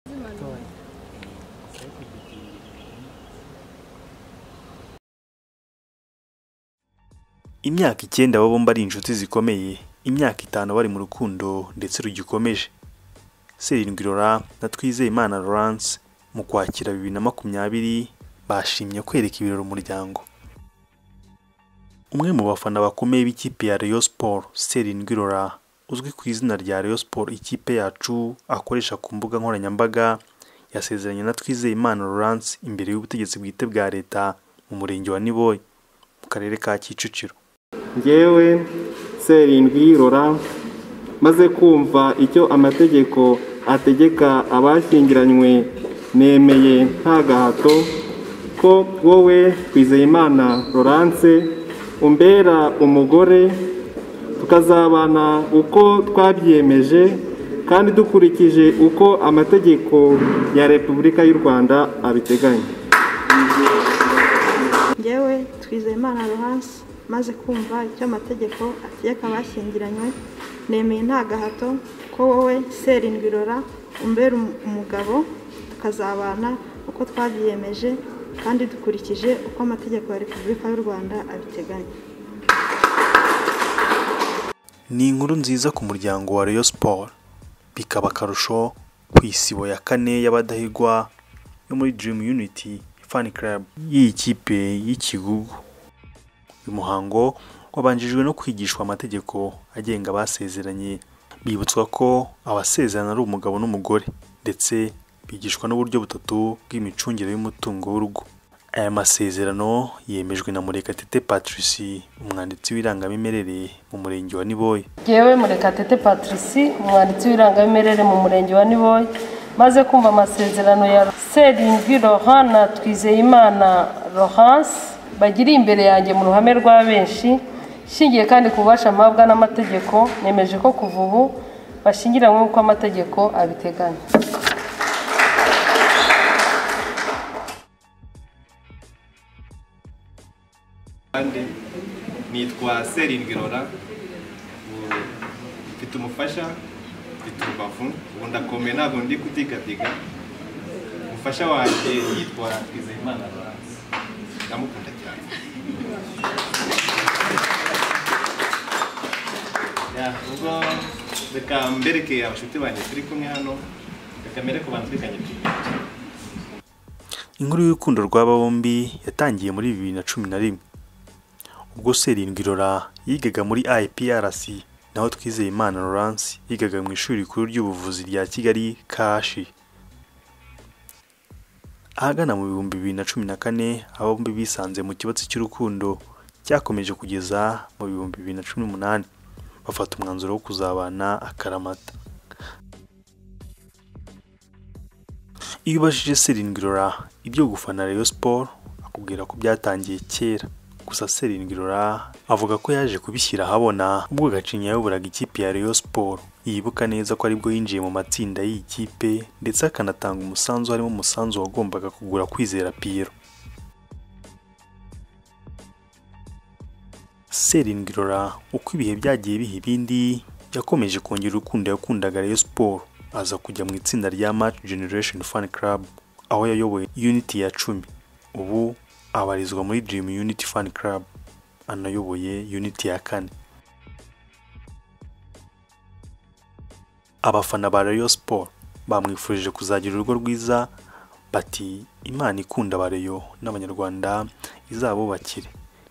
そうそういうことできるんだよねね imyaka icyenda baba bombi ari inshuti zikomeye imyaka itanu bari mu rukundo ndetse rugikomeje serindwi Laurent na Twizeyimana Laurence mu kwakira bibiri na makumyabiri bashimye kwereka ibirori umuryango umwe mu bafana bakomeye b'ikipe ya Rayon Sport Serindwi Laurent uzwi ku izina rya Rayon Sport ikipe yacu akoresha ku mbuga nkoranyambaga yasezeranye na Twizeyimana Laurence imbere y'ubutegetsi bwite bwa leta mu murenge wa Niboye mu karere ka Kicukiro ngewe serindwi rora maze kumva icyo amategeko ategeka abashyingiranywe nemeye nta gahato ko wowe twizeyimana lorance umbera umugore tukazabana uko twabyemeje kandi dukurikije uko amategeko ya repubulika y'u rwanda abiteganya ngewe twizeyimana Laurence maze kumva icyo amategeko ategeka abashyingiranywe nemeye nta gahato ko wowe serindwi rora umbera um- umugabo tukazabana uko twabyiyemeje kandi dukurikije uko amategeko ya repubulika y'u rwanda abiteganya ni inkuru nziza ku muryango wa Rayon Sport bikaba akarusho ku isibo ya kane y'abadahigwa yo muri Dream Unity Fan Club y'iyi kipe y'ikigugu uyu muhango wabanjijwe no kwigishwa amategeko agenga abasezeranye bibutswa ko abasezerana ari umugabo n'umugore ndetse bigishwa n'uburyo butatu bw'imicungire y'umutungo w'urugo aya masezerano yemejwe na Murekatete Patricie umwanditsi w'irangamimerere mu murenge wa Niboye yewe murekatete patrici umwanditsi w'irangamimerere mu murenge wa niboye maze kumva amasezerano ya serindwi rohan na twizeyimana rohanse bagiriye imbere yanjye mu ruhame rwa benshi nshingiye kandi ku bubasha mpabwa n'amategeko nemeje ko kuva ubu bashingiranywe nk'uko amategeko abiteganya kandi nitwa serindwi rora ubu mfite umufasha mfite urubavu ubu ndakomeye ntabwo ndi kudigadiga umufasha wanjye yitwa twizeyimana lorance ndamukunda cyane Ya, ubwo reka mbereke abashuti banjye turi kumwe hano reka mbereke abantu turi kanyarwanda Inkuru y'urukundo rw'aba bombi yatangiye muri bibiri na cumi na rimwe ubwo Serindwi Rora yigaga muri IPRC naho Twizeyimana Laurence yigaga mu ishuri rikuru ry'ubuvuzi rya Kigali Kashi ahagana mu bihumbi bibiri na cumi na kane aba bombi bisanze mu kibatsi cy'urukundo cyakomeje kugeza mu bihumbi bibiri na cumi n'umunani bafata umwanzuro wo kuzabana akaramata iyo ubajije Serindwi Rora ibyo gufana Rayon Sport akubwira ko byatangiye kera gusa Serindwi Rora avuga ko yaje kubishyira ahabona ubwo Gacinya yayobораga ikipe ya Rayon Sport yibuka neza ko aribwo yinjiye mu matsinda y'iyi kipe ndetse akanatanga umusanzu harimo umusanzu wagombaga kugura kwizera Pierre Serindwi Rora uko ibihe byagiye biha ibindi yakomeje kongera urukundo yakundaga Rayon Sport aza kujya mu itsinda rya Match Generation Fan Club aho yayoboye Unity ya cumi ubu abarizwa muri Dream Unity Fan Club anayoboye Unity ya kane abafana ba Rayon Sport bamwifurije kuzagira urugo rwiza bati Imana ikunda abareyo n'abanyarwanda izabubakire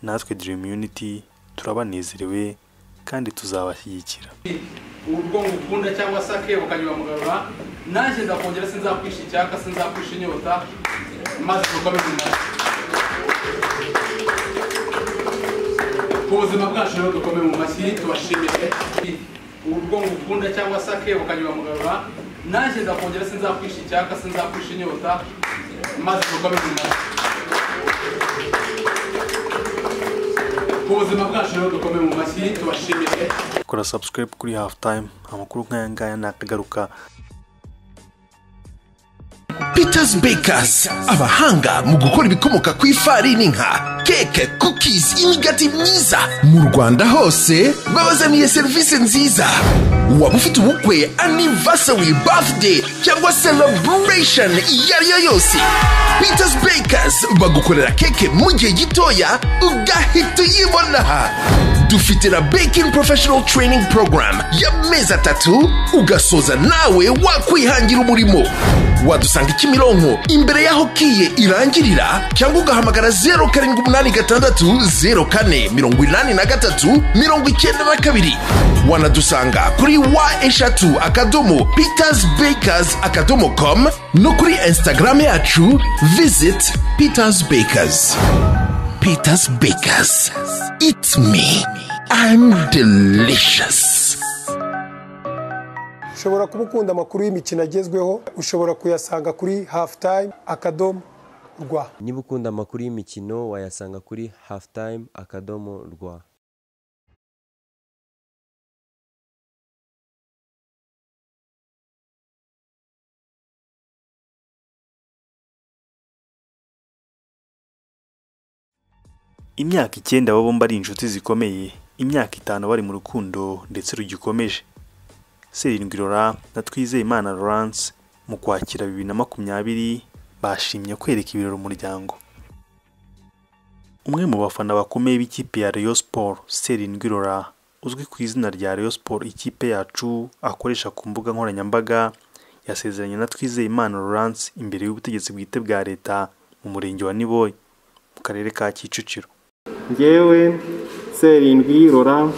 natwe Dream Unity turabanezerewe kandi tuzabashyigikira urwo ngukunda cyangwa se akebo kanyura mugarura nanjye ndakongera sinzakwisha icyaka sinzakwisha inyota maze dukomeze umumaro ku buzima bwacu rero dukome mu mashyi tubashimire urwo ngukunda cyangwa se akebo kanyura mugarura nanjye ndakongera sinzakwisha icyaka sinzakwisha inyota maze dukomeze umumaro ku buzima bwacu rero dukome mu mashyi tubashimire kora subscribe kuri half time amakuru nk'aya ngaya ni akagaruka Peter Patrice Bakers abahanga mu gukora ibikomoka ku ifarini nka keke cookies imigati myiza mu Rwanda hose babazaniye serivisi nziza waba ufite ubukwe anniversary birthday cyangwa celebration iyo ari yo yose Peters Bakers bagukorera keke mu gihe gitoya ugahita uyibona dufite na baking professional training program y'amezi atatu ugasoza nawe wakwihangira umurimo wadusanga ikimironko imbere y'aho kiye irangirira cyangwa ugahamagara zeru karindwi umunani gatandatu zeru kane mirongo inani na gatatu mirongo icyenda na kabiri wanadusanga kuri wa eshatu akadomo peters bakers akadomo com no kuri instagram yacu visit peters bakers Peter's Bakers. Eat me. I'm delicious. ushobora kuba ukunda amakuru y'imikino agezweho ushobora kuyasanga kuri hafu tayime akadomo rwa niba ukunda amakuru y'imikino wayasanga kuri hafutayime akadomo rwa imyaka icyenda baba bombi ari inshuti zikomeye imyaka itanu bari mu rukundo ndetse rugikomeje serindwi rora na twizeyimana lawrence mu kwakira bibiri na makumyabiri bashimye kwereka ibirori umuryango umwe mu bafana bakomeye b'ikipe ya Rayon Sport serindwi rora uzwi ku izina rya Rayon Sport ikipe yacu akoresha ku mbuga nkoranyambaga yasezeranye na twizeyimana lawrence imbere y'ubutegetsi bwite bwa leta mu murenge wa niboye mu karere ka kicukiro ngewe serindwi rora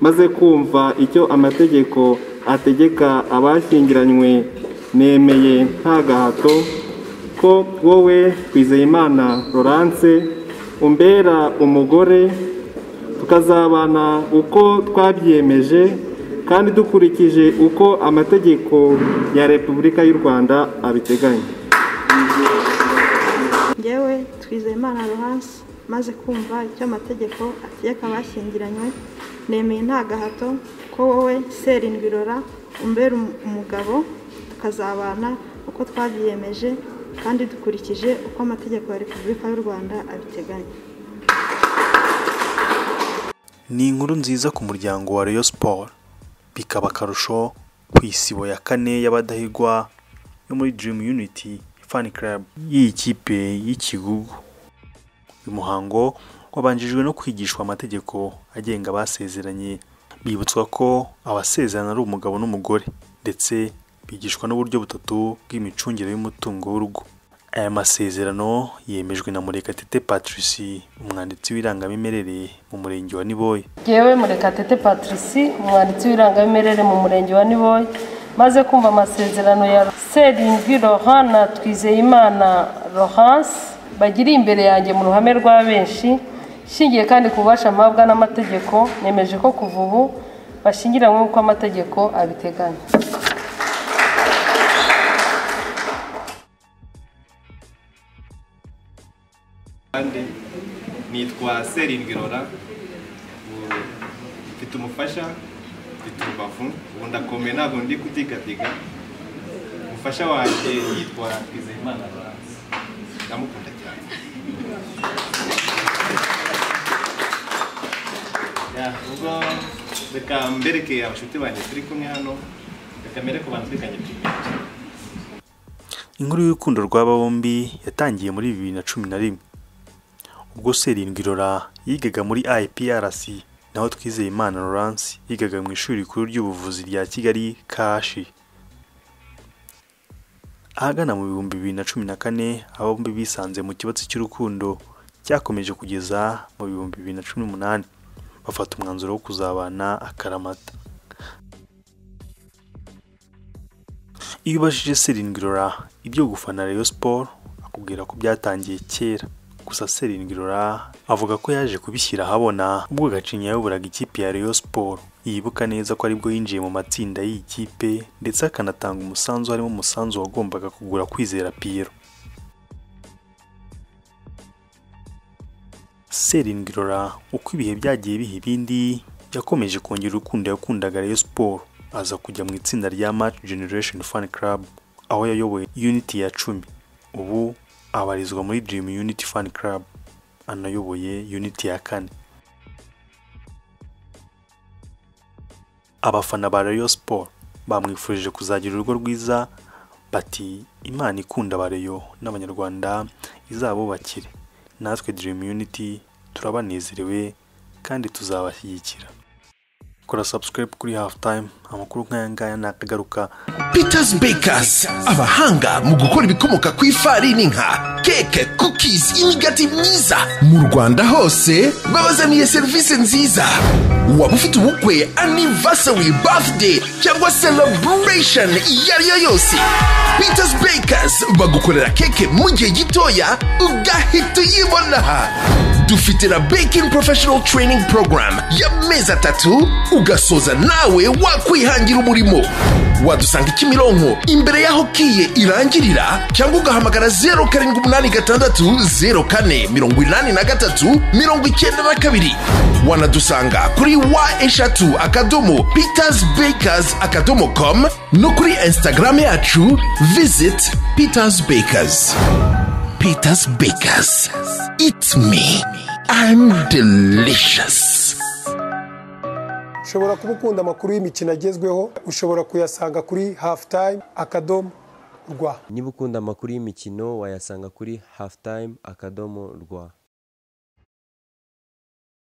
maze kumva icyo amategeko ategeka abashyingiranywe nemeye nta gahato ko wowe twizeyimana lorance umbera umugore tukazabana uko twabyemeje kandi dukurikije uko amategeko ya repubulika y'u rwanda abiteganya ngewe twizeyimana ruhansi maze kumva icyo amategeko ategeka abashyingiranywe nemeye nta gahato ko wowe serindwi rora umbera umu- umugabo tukazabana uko twabyiyemeje kandi dukurikije uko amategeko ya repubulika y'u rwanda abiteganya ni inkuru nziza ku muryango wa Rayon Sport bikaba akarusho ku isibo ya kane y'abadahigwa yo muri Dream Unity Fan Club y'iyi kipe y'ikigugu uyu muhango wabanjijwe no kwigishwa amategeko agenga abasezeranye bibutswa ko abasezerana ari umugabo n'umugore ndetse bigishwa n'uburyo butatu bw'imicungire y'umutungo w'urugo aya masezerano yemejwe na murekatete patricie umwanditsi w'irangamimerere mu murenge wa niboye yewe murekatete patrici umwanditsi w'irangamimerere mu murenge wa niboye maze kumva amasezerano ya serindwi rohana twizeyimana rohanse bagiriye imbere yanjye mu ruhame rwa benshi nshingiye kandi ku bubasha mpabwa n'amategeko nemeje ko kuva ubu bashingiranywe nk'uko amategeko abiteganya kandi nitwa serindwi rora ubu mfite umufasha mfite urubavu ubu ndakomeye ntabwo ndi kutigatiga umufasha wanjye yitwa twizeyimana lorance ndamukunda cyane Ya, ubwo reka mbereke abashuti banjye turi kumwe hano reka mbereke abantu turi kanyarwanda inkuru y'urukundo rw'aba bombi yatangiye muri bibiri na cumi na rimwe ubwo serindwi rora yigaga muri iprc naho twizeyimana lawrence yigaga mu ishuri rikuru ry'ubuvuzi rya kigali kashi ahagana mu bihumbi bibiri na cumi na kane aba bombi bisanze mu kibatsi cy'urukundo cyakomeje kugeza mu bihumbi bibiri na cumi n'umunani bafata umwanzuro wo kuzabana akaramata iyo ubajije serindwi rora ibyo gufana Rayon Sport akubwira ko byatangiye kera gusa serindwi rora avuga ko yaje kubishyira ahabona ubwo gacinya yayobораga ikipe ya Rayon Sport yibuka neza ko aribwo yinjiye mu matsinda y'iyi kipe ndetse akanatanga umusanzu harimo umusanzu wagombaga kugura kwizera Pierre serindwi rora uko ibihe byagiye biha ibindi yakomeje kongera urukundo yakundaga Rayon Sport aza kujya mu itsinda rya Match Generation Fan Club aho yayoboye unity ya cumi ubu abarizwa muri Dream Unity Fan Club anayoboye Unity ya kane abafana ba Rayon Sport bamwifurije kuzagira urugo rwiza bati imana ikunda abareyo n'abanyarwanda izabubakire natwe Dream Unity turabanezerewe kandi tuzabashyigikira kora subscribe kuri half time amakuru nk'aya ngaya nakagaruka Peters Bakers abahanga mu gukora ibikomoka ku ifarini nka keke cookies imigati myiza mu Rwanda hose babazaniye serivisi nziza waba ufite ubukwe anniversary birthday cyangwa celebration iyo ari yo yose Peters Bakers bagukorera keke mu gihe gitoya ugahita uyibona dufite na baking professional training program y'amezi atatu ugasoza nawe wakwihangira umurimo wadusanga kimironko imbere y'aho kiye irangirira cyangwa ugahamagara zeru karindwi umunani gatandatu zeru kane mirongo inani na gatatu mirongo icyenda na kabiri wanadusanga kuri wa eshatu akadomo peters bakers akadomo com no kuri instagram yacu visit peters bakers peters bakers eat me i'm delicious ushobora kuba ukunda amakuru y'imikino agezweho ushobora kuyasanga kuri hafu tayime akadomo rwa niba ukunda amakuru y'imikino wayasanga kuri halftime akadomo rwa